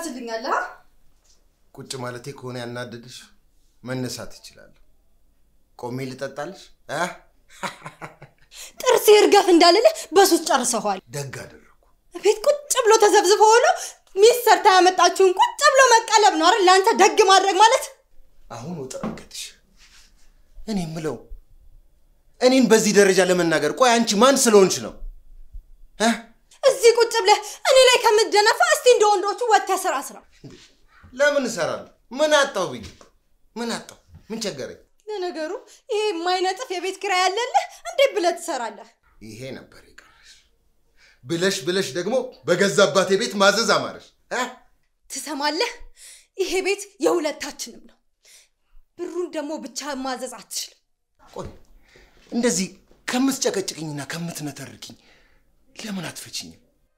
ትደርስልኛለህ? አ? ቁጭ ማለቴ ከሆነ ያናደድሽ መነሳት እችላለሁ። ቆሜ ልጠጣልሽ? አ? ጥርሴ እርገፍ እንዳልልህ በሱስ ጨርሰኋል። ደግ አደረግኩ። ቤት ቁጭ ብሎ ተዘብዝቦ ሆኖ ሚስት ሰርታ ያመጣችውን ቁጭ ብሎ መቀለብ ነው አይደል? ለአንተ ደግ ማድረግ ማለት አሁን ወጠረገጥሽ። እኔ የምለው እኔን በዚህ ደረጃ ለመናገር ቆይ አንቺ ማን ስለሆንሽ ነው? እ? እዚህ ቁጭ ብለህ እኔ ላይ ከምትደነፋ እስቲ እንደ ወንዶቹ ወጥተህ ስራ ስራ። ለምን እሰራለሁ? ምን አጣው ብዬ ምን አጣው? ምን ቸገረኝ? ለነገሩ ይሄ የማይነጥፍ የቤት ኪራይ ያለልህ እንዴት ብለህ ትሰራለህ? ይሄ ነበር የቀረሽ። ብለሽ ብለሽ ደግሞ በገዛ አባቴ ቤት ማዘዝ አማረሽ። እ? ትሰማለህ? ይሄ ቤት የሁለታችንም ነው። ብሩን ደግሞ ብቻ ማዘዝ አትችልም። ቆይ እንደዚህ ከምትጨቀጭቅኝና ከምትነተርኪኝ ለምን አትፈችኝም?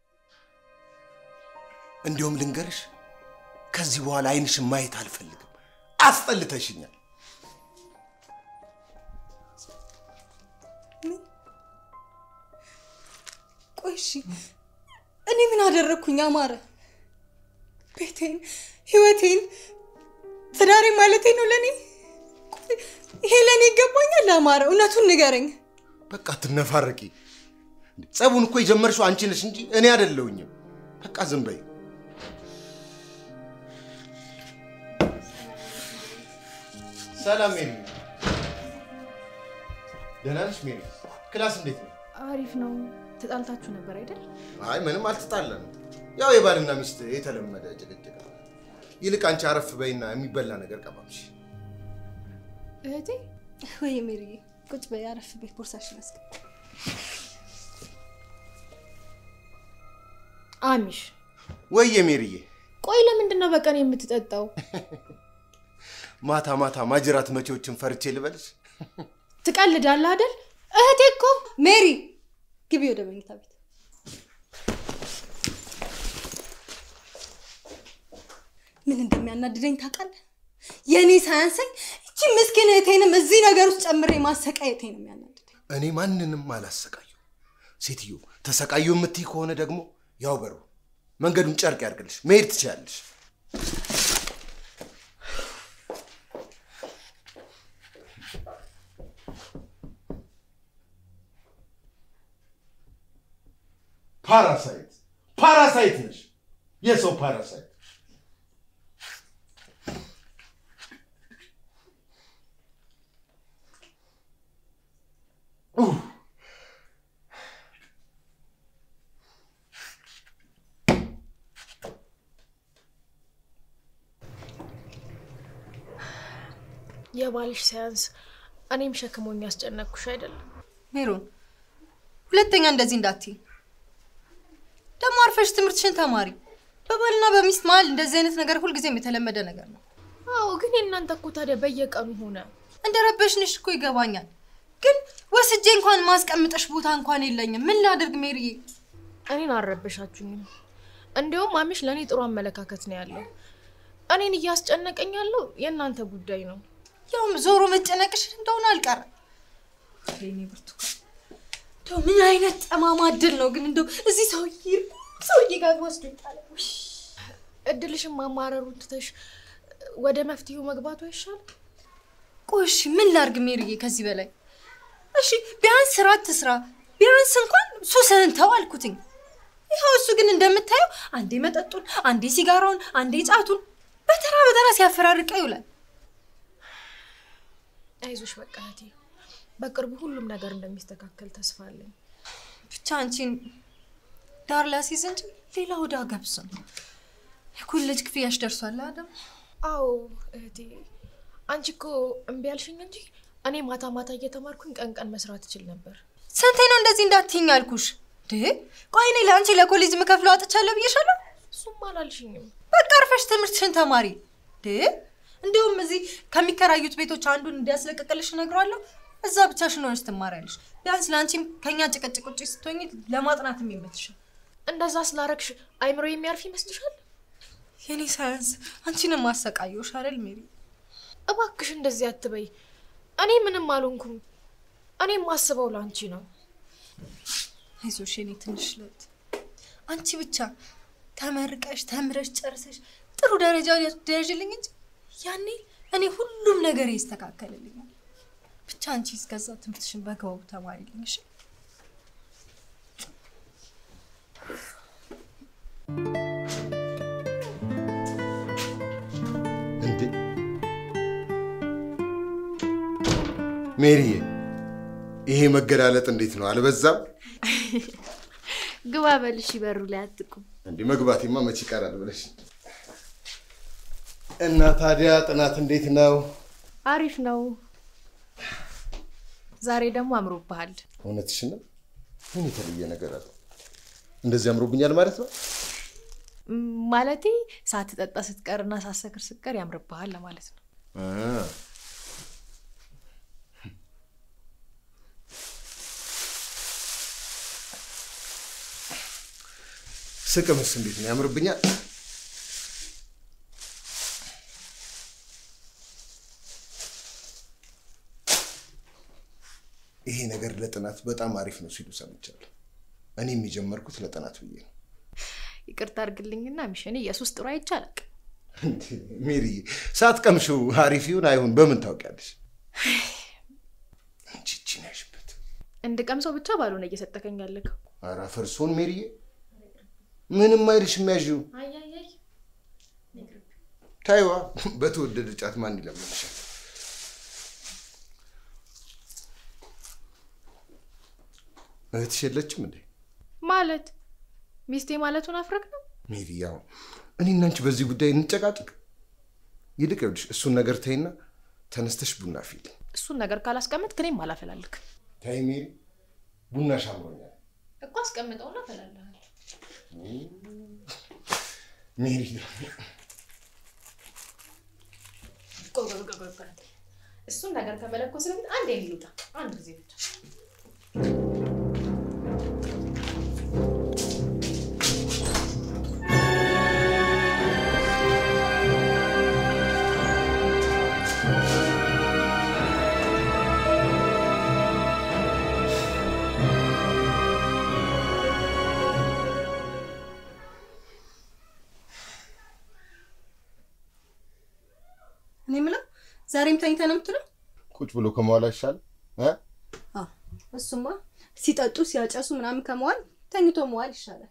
እንዲሁም ልንገርሽ፣ ከዚህ በኋላ አይንሽን ማየት አልፈልግም። አስጠልተሽኛል። ቆይ እሺ፣ እኔ ምን አደረግኩኝ? አማረ ቤቴን፣ ህይወቴን፣ ትዳሬ ማለቴ ነው ለእኔ። ቆይ ይሄ ለእኔ ይገባኛል? አማረ እውነቱን ንገረኝ። በቃ ትነፋረቂ። ጸቡን እኮ የጀመርሽው አንቺ ነሽ እንጂ እኔ አይደለሁኝም። በቃ ዝም በይ። ሰላም ሜሪ። ደህና ነሽ ሜሪ? ክላስ እንዴት ነው? አሪፍ ነው። ተጣልታችሁ ነበር አይደል? አይ ምንም አልተጣላንም። ያው የባልና ሚስት የተለመደ ጭቅጭቅ ነው። ይልቅ አንቺ አረፍ በይና የሚበላ ነገር ቀባብሽ። እህቴ ወይ ሜሪዬ፣ ቁጭ በይ፣ አረፍ በይ፣ ቦርሳሽን አስገቢ። አሚሽ፣ ወየ ሜሪዬ፣ ቆይ ለምንድን ነው በቀን የምትጠጣው? ማታ ማታ ማጅራት መቼዎችን ፈርቼ ልበልሽ? ትቀልዳለህ አይደል? እህቴ እኮ ሜሪ፣ ግቢ ወደ መኝታ ቤት። ምን እንደሚያናድደኝ ታውቃለህ? የእኔ ሳያንሰኝ እቺ ምስኪን እህቴንም እዚህ ነገር ውስጥ ጨምሬ ማሰቃየቴ ነው የሚያናድደኝ። እኔ ማንንም አላሰቃዩ። ሴትዮ ተሰቃዩ የምትይ ከሆነ ደግሞ ያው በሩ መንገዱን ጨርቅ ያርግልሽ፣ መሄድ ትችላለሽ። ፓራሳይት ፓራሳይት ነሽ፣ የሰው ፓራሳይት። ኡፍ! የባልሽ ሳያንስ እኔም ሸክሞኝ ያስጨነቅኩሽ አይደለም? ሜሮን፣ ሁለተኛ እንደዚህ እንዳትይ። ደግሞ አርፈሽ ትምህርትሽን ተማሪ። በባልና በሚስት መሀል እንደዚህ አይነት ነገር ሁልጊዜም የተለመደ ነገር ነው። አዎ፣ ግን የእናንተ እኮ ታዲያ በየቀኑ ሆነ። እንደ ረበሽንሽ እኮ ይገባኛል፣ ግን ወስጄ እንኳን ማስቀምጠሽ ቦታ እንኳን የለኝም። ምን ላድርግ ሜሪዬ? እኔን አልረበሻችሁኝም። እንዲያውም አሚሽ ለእኔ ጥሩ አመለካከት ነው ያለው። እኔን እያስጨነቀኝ ያለው የእናንተ ጉዳይ ነው። ያውም ዞሮ መጨነቅሽ እንደሆነ አልቀረም። ወይኔ ብርቱካን፣ እንደው ምን አይነት ጠማማ እድል ነው ግን እንደው እዚህ ሰውዬ ሰውዬ ጋር ወስዶ ይጣላል። ውይ! እድልሽን ማማረሩን ትተሽ ወደ መፍትሄው መግባቱ አይሻልም? ቆይ እሺ ምን ላርግ ሜሪዬ? ከዚህ በላይ እሺ ቢያንስ ስራ ትስራ፣ ቢያንስ እንኳን ሱስህን ተው አልኩትኝ። ይኸው እሱ ግን እንደምታየው አንዴ መጠጡን፣ አንዴ ሲጋራውን፣ አንዴ ጫቱን በተራ በተራ ሲያፈራርቀ ይውላል። አይዞሽ በቃ እህቴ፣ በቅርቡ ሁሉም ነገር እንደሚስተካከል ተስፋ አለኝ። ብቻ አንቺን ዳር ላሲዝ እንጂ ሌላ ወደ ገብስ ነው። የኮሌጅ ክፍያሽ ደርሷል አደም። አዎ እህቴ፣ አንቺ እኮ እምቢ ያልሽኝ እንጂ እኔ ማታ ማታ እየተማርኩኝ ቀን ቀን መስራት እችል ነበር። ስንቴ ነው እንደዚህ እንዳትይኝ አልኩሽ? ድ ቆይ እኔ ለአንቺ ለኮሌጅ የምከፍለው አጥቻለሁ ብዬሻለሁ። እሱም አላልሽኝም። በቃ አርፈሽ ትምህርትሽን ተማሪ። ድ እንዲሁም እዚህ ከሚከራዩት ቤቶች አንዱን እንዲያስለቅቅልሽ እነግረዋለሁ። እዛ ብቻሽን ሆነሽ ትማሪያለሽ። ቢያንስ ለአንቺም ከኛ ጭቅጭቅ ውጭ ስትሆኝ ለማጥናት የሚመችሻል። እንደዛ ስላረግሽ አይምሮ የሚያርፍ ይመስልሻል? የኔ ሳያንስ አንቺንም ማሰቃየውሽ አይደል ሜሪ? እባክሽ እንደዚህ አትበይ። እኔ ምንም አልሆንኩም። እኔ የማስበው ለአንቺ ነው። አይዞሽ የኔ ትንሽ ለት አንቺ ብቻ ተመርቀሽ ተምረሽ ጨርሰሽ ጥሩ ደረጃ ደረጅልኝ እንጂ ያኔ እኔ ሁሉም ነገር ይስተካከልልኛል። ብቻ አንቺ እስከዛ ትምህርትሽን በአግባቡ ተማሪልኝ እሺ? እንዴ ሜሪዬ፣ ይሄ መገላለጥ እንዴት ነው? አልበዛም? ግባ በልሽ፣ በሩ ላይ አትቁም። እንዴ መግባቴማ መቼ ይቀራል ብለሽ እና ታዲያ ጥናት እንዴት ነው? አሪፍ ነው። ዛሬ ደግሞ አምሮብሃል። እውነትሽን ነው? ምን የተለየ ነገር አለ? እንደዚህ አምሮብኛል ማለት ነው? ም፣ ማለቴ ሳትጠጣ ስትቀርና ሳትሰክር ስትቀር ያምርብሃል ለማለት ነው። አ፣ ስቅምስ እንዴት ነው? ያምርብኛል? ይሄ ነገር ለጥናት በጣም አሪፍ ነው ሲሉ ሰምቻለሁ። እኔም የጀመርኩት ለጥናት ብዬ ነው። ይቅርታ አድርግልኝና ሚሽኔ የሱስ ጥሩ አይቼ አላውቅም። እንዴ ሜሪዬ፣ ሳትቀምሺው አሪፍ ይሁን አይሁን በምን ታውቂያለሽ? አንቺ እቺን ያሽበት እንድቀምሰው ብቻ ባልሆነ እየሰጠከኝ ያለከው። ኧረ ፈርሶን ሜሪዬ፣ ምንም አይልሽም። ያዥው ታይዋ፣ በተወደደ ጫት ማን ይለምንሻል? እህትሽ የለችም እንዴ? ማለት ሚስቴ ማለቱን አፍረክ ነው። ሜሪ፣ ያው እኔና አንቺ በዚህ ጉዳይ እንጨቃጭቅ። ይልቅ ይኸውልሽ እሱን ነገር ተይና ተነስተሽ ቡና ፊል እሱን ነገር ካላስቀመጥክ እኔም አላፈላልክ ታይ ሜሪ፣ ቡናሽ አምሮኛል። እኮ አስቀምጠውና ፈላልሃል። ሜሪ እሱን ነገር ከመለኮስ በፊት አንድ የሚሉጣ አንድ ጊዜ ብቻ እኔ የምለው ዛሬም ተኝተህ ነው የምትለው? ቁጭ ብሎ ከመዋል አይሻልም? እ? አዎ፣ እሱማ ሲጠጡ ሲያጨሱ ምናምን ከመዋል ተኝቶ መዋል ይሻላል።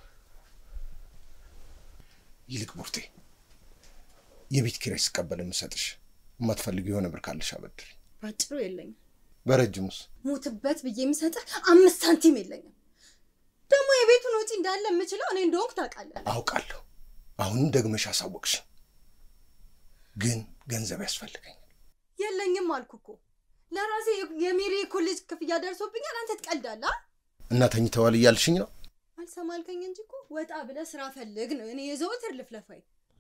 ይልቅ ቡርቴ የቤት ኪራይ ስቀበል የምሰጥሽ የማትፈልጊው የሆነ ብር ካለሽ አበድሪ። ባጭሩ የለኝም። በረጅሙስ ሙትበት ብዬ የምሰጥህ አምስት ሳንቲም የለኝም። ደግሞ የቤቱን ወጪ እንዳለ የምችለው እኔ እንደሆንኩ ታውቃለህ። አውቃለሁ። አሁንም ደግመሽ አሳወቅሽ። ግን ገንዘብ ያስፈልገኛል። የለኝም አልኩ እኮ ለራሴ የሜሪ ኮሌጅ ክፍያ ደርሶብኛል። አንተ ትቀልዳለህ? አ? እና ተኝተዋል እያልሽኝ ነው? አልሰማ አልከኝ እንጂ እኮ ወጣ ብለህ ስራ ፈልግ ነው እኔ የዘወትር ልፍለፋይ።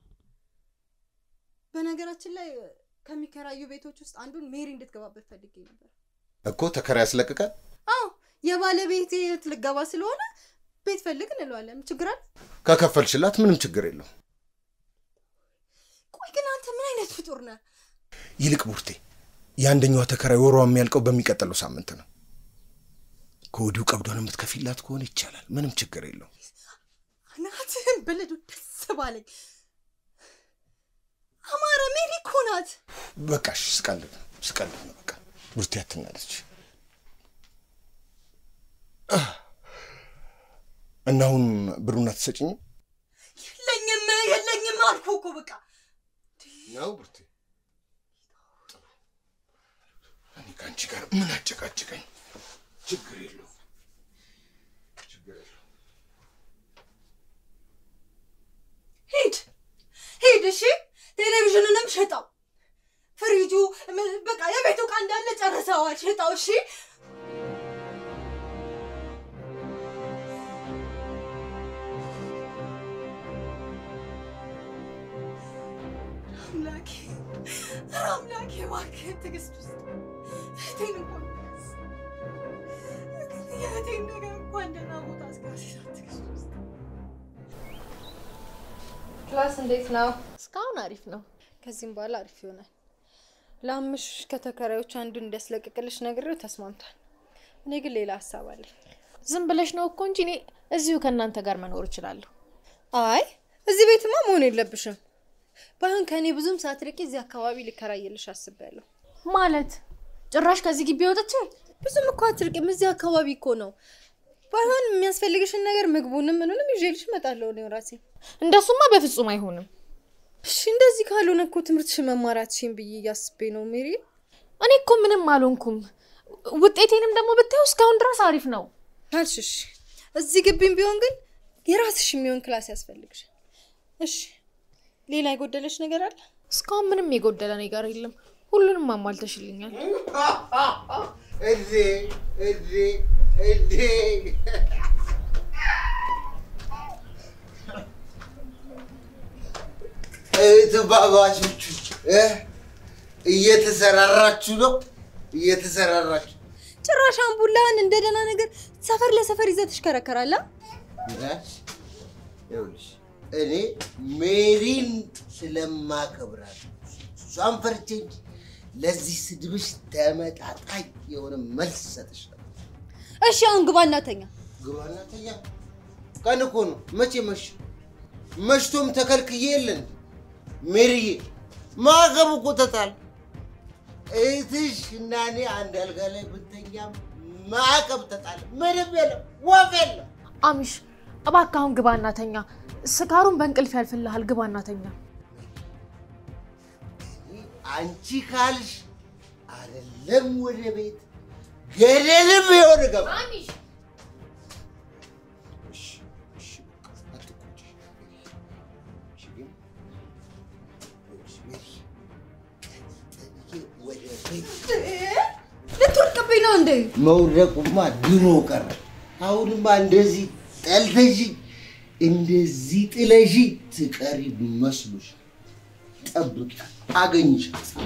በነገራችን ላይ ከሚከራዩ ቤቶች ውስጥ አንዱን ሜሪ እንድትገባበት ፈልጌ ነበር። እኮ ተከራይ ያስለቅቃል። አዎ የባለቤቴ እህት ልገባ ስለሆነ ቤት ፈልግ እንለዋለን። ችግር አለ? ከከፈልሽላት ምንም ችግር የለው። ቆይ ግን አንተ ምን አይነት ፍጡር ነህ? ይልቅ ቡርቴ የአንደኛዋ ተከራይ ወሯ የሚያልቀው በሚቀጥለው ሳምንት ነው። ከወዲሁ ቀብዷን የምትከፊላት ከሆነ ይቻላል። ምንም ችግር የለው። ናትህን ብልዱ ደስ ባለኝ። አማረ ሜሪ እኮ ናት። በቃሽ፣ ስቀልድ ነው ስቀልድ ነው። በቃ ቡርቴ አትናለች። እና አሁን ብሩን አትሰጭኝም የለኝም የለኝም አልኩ እኮ በቃ ነው ቡርቴ? ጥሩ። እኔ ከአንቺ ጋር ምን አጨቃጭቀኝ? ችግር የለው ችግር የለው። ሂድ ሂድ። እሺ ቴሌቪዥንንም ሽጠው፣ ፍሪጁ ምን- በቃ የቤቱ ዕቃ እንዳለ ጨርሰዋል። ሽጠው። እሺ አምላኬ ኧረ አምላኬ እባክህን ትዕግስት ውስጥ እህቴን እንኳን ያዝ። የእህቴን ነገር እንኳን ደህና ቦታ አስቀምጥ። ትዕግስት ውስጥ ክላስ እንዴት ነው? እስካሁን አሪፍ ነው። ከዚህም በኋላ አሪፍ ይሆናል። ለአምሽ ከተከራዮች አንዱን እንዲያስለቅቅልሽ ነግሬው ተስማምቷል። እኔ ግን ሌላ ሀሳብ አለኝ። ዝም ብለሽ ነው እኮ እንጂ እኔ እዚሁ ከእናንተ ጋር መኖር እችላለሁ። አይ እዚህ ቤትማ መሆን የለብሽም። ባይሆን ከእኔ ብዙም ሳትርቂ እዚህ አካባቢ ልከራየልሽ አስቤያለሁ። ማለት ጭራሽ ከዚህ ግቢ ወጥቼ ብዙም እኮ አትርቅም፣ እዚህ አካባቢ እኮ ነው። ባይሆን የሚያስፈልግሽን ነገር ምግቡንም ምኑንም ይዤልሽ እመጣለሁ እኔው ራሴ። እንደሱማ በፍጹም አይሆንም። እሺ እንደዚህ ካልሆነ እኮ ትምህርትሽን መማራትሽን ብዬ እያስቤ ነው ሜሪ። እኔ እኮ ምንም አልሆንኩም። ውጤቴንም ደግሞ ብታየው እስካሁን ድረስ አሪፍ ነው። አልሽሽ እዚህ ግቢም ቢሆን ግን የራስሽ የሚሆን ክላስ ያስፈልግሻል። እሺ ሌላ የጎደለች ነገር አለ? እስካሁን ምንም የጎደለ ነገር የለም። ሁሉንም አሟልተሽልኛል። እዴ እዴ እዴ እህትማማቾቹ እ እየተሰራራችሁ ነው እየተሰራራችሁ ጭራሽ አምቡላን እንደ ደህና ነገር ሰፈር ለሰፈር ይዘህ ትሽከረከራለህ። ይላል። ይኸውልሽ እኔ ሜሪን ስለማከብራት እሷን ፈርቼ እንጂ ለዚህ ስድብሽ ተመጣጣኝ የሆነ መልስ ሰጥሽ ነበር። እሺ አሁን ግባ እናተኛ። ግባና ተኛ። ቀን እኮ ነው። መቼ መሽ መሽቶም ተከልክዬ የለን ሜሪዬ፣ ማዕቀብ እኮ ተጣል። እህትሽ እና እኔ አንድ አልጋ ላይ ብንተኛም ማዕቀብ ተጣለ። ምንም የለም፣ ወፍ የለም። አሚሽ እባክህ አሁን ግባ እናተኛ። ስካሩን በእንቅልፍ ያልፍልሃል። ግባ እናተኛ። አንቺ ካልሽ አይደለም ወደ ቤት ገደልም የሆነ ገባ። አሚሽ እሺ፣ እሺ፣ በቃ አትቆጪ። እሺ፣ ግን ይኸውልሽ ሜሪ፣ ቀጥዬ ወደ ቤት ልትወድቅብኝ ነው እንዴ? መውደቁማ ድሮ ቀረ። አሁንማ እንደዚህ ጠልተሽኝ እንደዚህ ጥለሽኝ ትቀሪ መስሎሽ ጠብቂ፣ አገኝሻለሁ።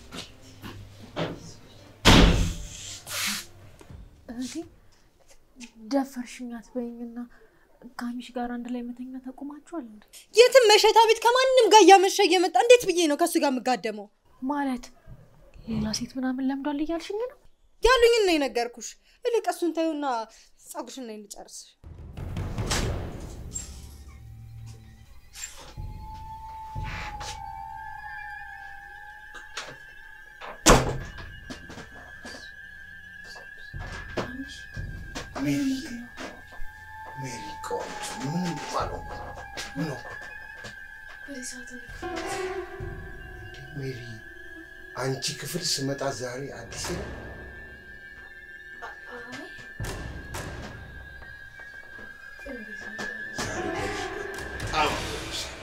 እህቴ ደፈርሽኝ አትበይኝና ከአሚሽ ጋር አንድ ላይ መተኛ ተቁማችኋል እንዴ? የትም መሸታ ቤት ከማንም ጋር እያመሸ እየመጣ እንዴት ብዬ ነው ከእሱ ጋር የምጋደመው? ማለት ሌላ ሴት ምናምን ለምዷል እያልሽኝ ነው? ያሉኝን ነው የነገርኩሽ። እልቅ እሱን ተይውና ጸጉርሽን ነይ ልጨርስ። ሜሪ ሜሪ፣ ቆንጆ ምንም ባልሆንኩ ምን ሆንኩ? ሜሪ፣ አንቺ ክፍል ስመጣ ዛሬ አዲስ ነው። ዛሬ ገዥ በጣም ገዥሻል።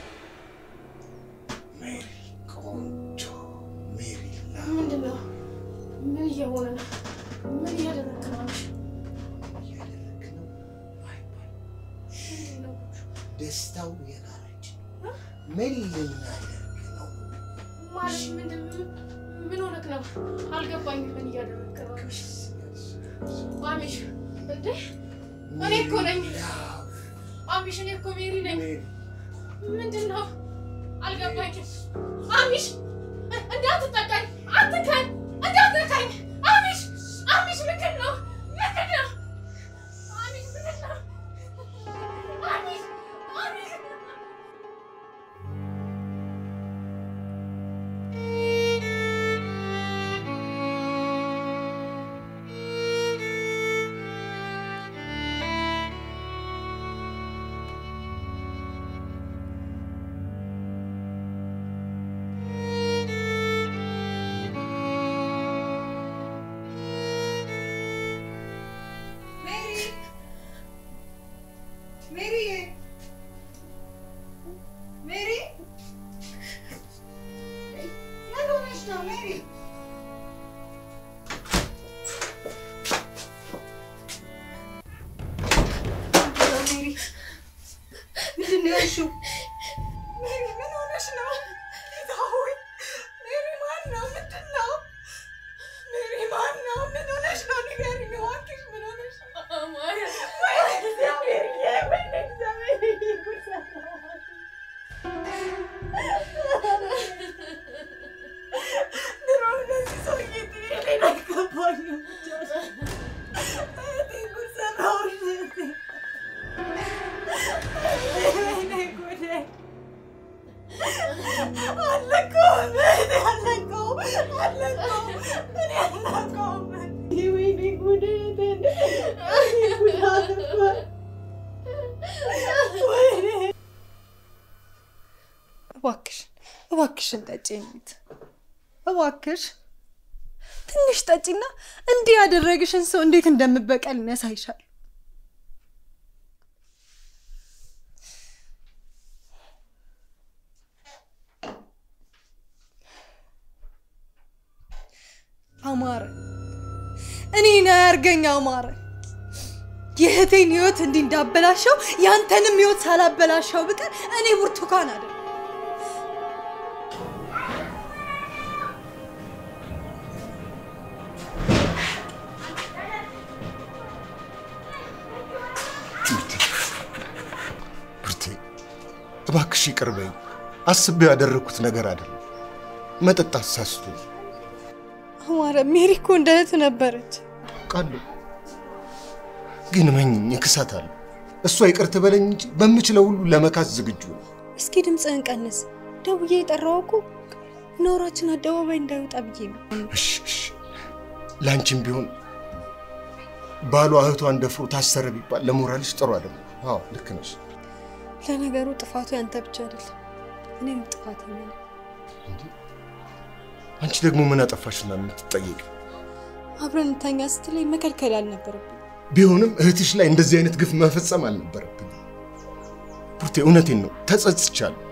ሜሪ ቆንጆ ሜሪ ላ ምንድን ነው? ምን እየሆነ ነው? ምን እያደረግክ ነው? አሚሽ እያደረግ ነው አይባል ደስታው የጋራችን ምን ልናደርግ ነው? ማለት ምንድን ምን ሆነክ ነው? አልገባኝም። ምን እያደረግክ ነው? አሚሽ አሚሽ እንዴ እኔ እኮ ነኝ። አሚሽ እኔ እኮ ሜሪ ነኝ። ሜሪ ምንድን ነው? አልገባኝም። አሚሽ እንዳትጠቃኝ፣ አትካኝ፣ እንዳትነካኝ። አሚሽ አሚሽ ምንድን ነው? ምንድን ነው? አሚሽ ምንድን ነው? አሚሽ አሚሽ ሜሪ እባክሽን ጠጪ የሚት እባክሽ ትንሽ ጠጪና እንዲህ ያደረግሽን ሰው እንዴት እንደምበቀል ያሳይሻል። አማረ እኔን አያርገኝ አማረ። የእህቴን ህይወት እንዲህ እንዳበላሸው ያንተንም ህይወት ሳላበላሸው ብቀር እኔ ብርቱካን አይደል ብርቴ እባክሽ ይቅር በይኝ። አስቤው ያደረግኩት ነገር አይደለም። መጠጣት ሳስቶ አማረ ሜሪ እኮ እንደ እህት ነበረች። ቃለሁ ግን መኝኝ እክሳታለሁ። እሷ ይቅር ትበለኝ እንጂ በምችለው ሁሉ ለመካስ ዝግጁ ነው። እስኪ ድምፅህን ቀንስ። ደውዬ የጠራው እኮ ነውራችን አደባባይ እንዳይወጣ ብዬ ነው። እሺ እሺ። ለአንቺም ቢሆን ባሏ እህቷን ደፍሮ ታሰረ ቢባል ለሞራልሽ ጥሩ አይደለም። አዎ ልክ ነሽ። ለነገሩ ጥፋቱ ያንተ ብቻ አይደለም፣ እኔም ጥፋተኛ ነኝ። እንዴ አንቺ ደግሞ ምን አጠፋሽና የምትጠየቅ? አብረን እንተኛ ስትለኝ መከልከል አልነበረብኝ። ቢሆንም እህትሽ ላይ እንደዚህ አይነት ግፍ መፈጸም አልነበረብኝ። ቡርቴ እውነቴን ነው ተጸጽቻለሁ።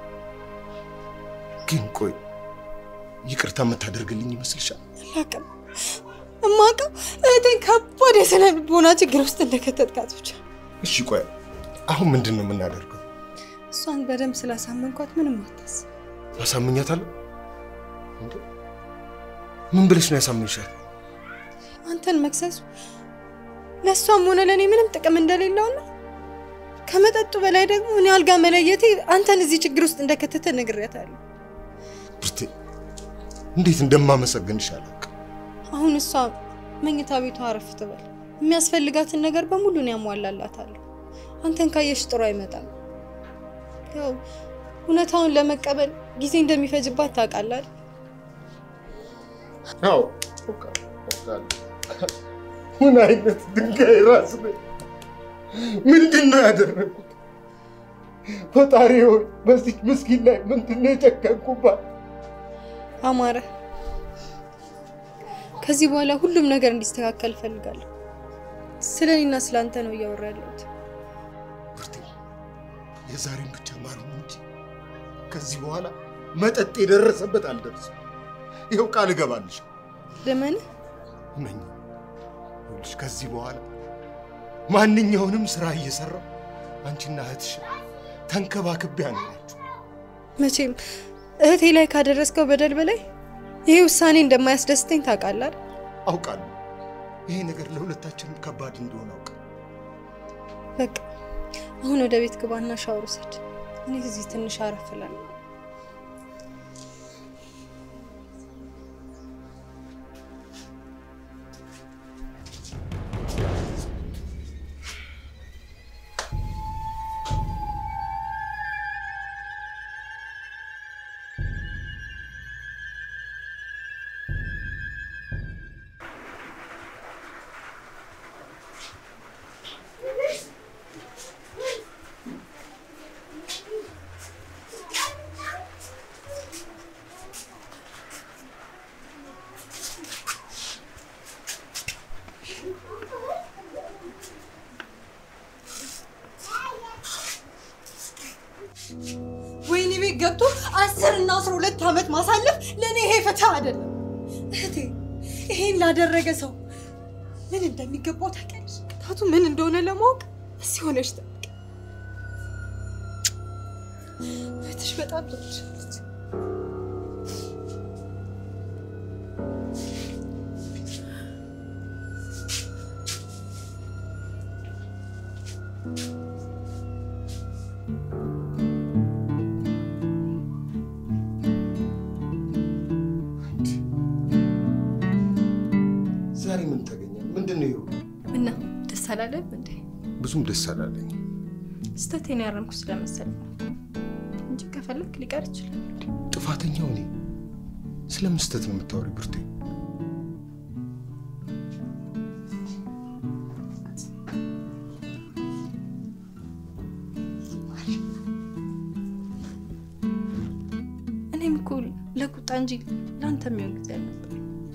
ግን ቆይ ይቅርታ የምታደርግልኝ ይመስልሻል? አላውቅም። እማውቀው እህቴን ከባድ የስነ ልቦና ችግር ውስጥ እንደከተትካት ብቻ። እሺ ቆይ አሁን ምንድን ነው የምናደርገው? እሷን በደንብ ስላሳመንኳት ምንም አታስብ። አሳምኛታለሁ? እንዴ ምን ብለሽ ነው ያሳምንሻል? አንተን መክሰሱ ለእሷም ሆነ ለእኔ ምንም ጥቅም እንደሌለውና ከመጠጡ በላይ ደግሞ እኔ አልጋ መለየቴ አንተን እዚህ ችግር ውስጥ እንደከተተ ነግሬያታለሁ። ብርቴ እንዴት እንደማመሰግንሽ አላውቅም። አሁን እሷ መኝታ ቤቷ አረፍ ትበል። የሚያስፈልጋትን ነገር በሙሉ እኔ ያሟላላታለሁ። አንተን ካየሽ ጥሩ አይመጣም። ያው እውነታውን ለመቀበል ጊዜ እንደሚፈጅባት ታውቃለህ አይደል? አዎ ምን አይነት ድንጋይ ራስ ነኝ? ምንድን ነው ያደረጉት? ፈጣሪ ሆይ በዚህ ምስኪን ላይ ምንድን ነው የጨከንኩባት? አማረ፣ ከዚህ በኋላ ሁሉም ነገር እንዲስተካከል እፈልጋለሁ። ስለ እኔና ስለ አንተ ነው እያወራ ያለሁት። ብርቴ የዛሬን ብቻ ማርም እንጂ ከዚህ በኋላ መጠጥ የደረሰበት አልደርስም። ይኸው ቃል እገባልሽ። ልመንህ እመኝ ይኸውልሽ፣ ከዚህ በኋላ ማንኛውንም ስራ እየሰራው አንቺና እህትሽ ተንከባክቤ አኖራችሁ። መቼም እህቴ ላይ ካደረስከው በደል በላይ ይሄ ውሳኔ እንደማያስደስተኝ ታውቃለህ አይደል? አውቃለሁ ይሄ ነገር ለሁለታችንም ከባድ እንደሆነ አውቃለሁ። በቃ አሁን ወደ ቤት ግባና ሻወር ውሰድ። እኔ እዚህ ትንሽ አረፍ እላለሁ። ወይኔ ቤት ገብቶ አስር እና አስራ ሁለት ዓመት ማሳለፍ ለእኔ ይሄ ፍትህ አይደለም። እህቴ ይሄን ላደረገ ሰው ምን እንደሚገባው ታውቂያለሽ? ቅጣቱ ምን እንደሆነ ለማወቅ እዚህ ሆነሽ ጠብቂ። እህትሽ በጣም ትወድሻለች። ዛሬ ምን ተገኘ? ምንድን ነው ይኸው? እና ደስ አላለም እንዴ? ብዙም ደስ አላለኝ። ስህተቴን ያረምኩ ስለመሰለኝ ነው እንጂ ከፈለክ ሊቀር ይችላል። ጥፋተኛው እኔ። ስለምን ስህተት ነው የምታወሪ ብርቴ? እኔም እኮ እንጂ ለአንተ የሚሆን ጊዜ አልነበር።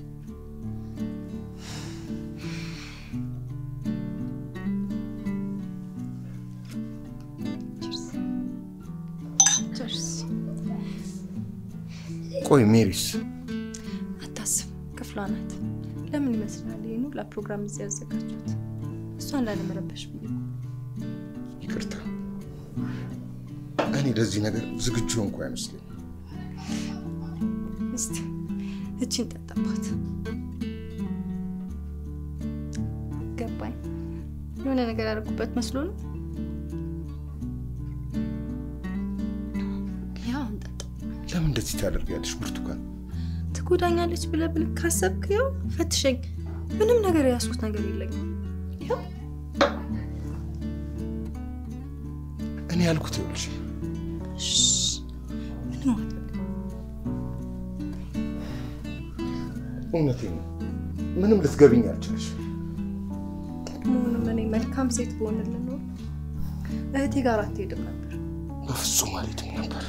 ቸርስ። ቆይ ሜሪስ አታስብ፣ ክፍሏ ናት። ለምን ይመስላል ይህን ሁላ ፕሮግራም እዚህ ያዘጋጁት? እሷን ላለመረበሽ ብዬ እኮ። ይቅርታ፣ እኔ ለዚህ ነገር ዝግጁ እንኳ አይመስለኝም። እስቲ እቺን ጠጣባት። ገባኝ። የሆነ ነገር ያደርጉበት መስሎ ነው። ያው እንጠጣ። ለምን እንደዚህ ታደርጊያለሽ ብርቱካን? ትጎዳኛለች ብለህ ብለህ ካሰብክ ያው ፈትሸኝ። ምንም ነገር የያዝኩት ነገር የለኝም። ያው እኔ ያልኩት ይኸውልሽ፣ እሺ፣ ምንም አትበል። እውነቴን ነው። ምንም ልትገብኝ አልቻልሽ። መሆኑም እኔ መልካም ሴት በሆንልን ኖሮ እህቴ ጋር አትሄድም ነበር። በፍጹም አልሄድም ነበር።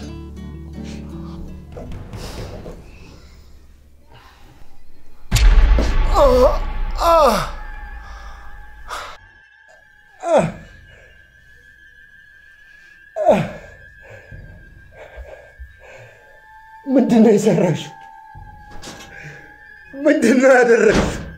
ምንድን ነው የሰራሽው? ምንድን ነው ያደረግሽው?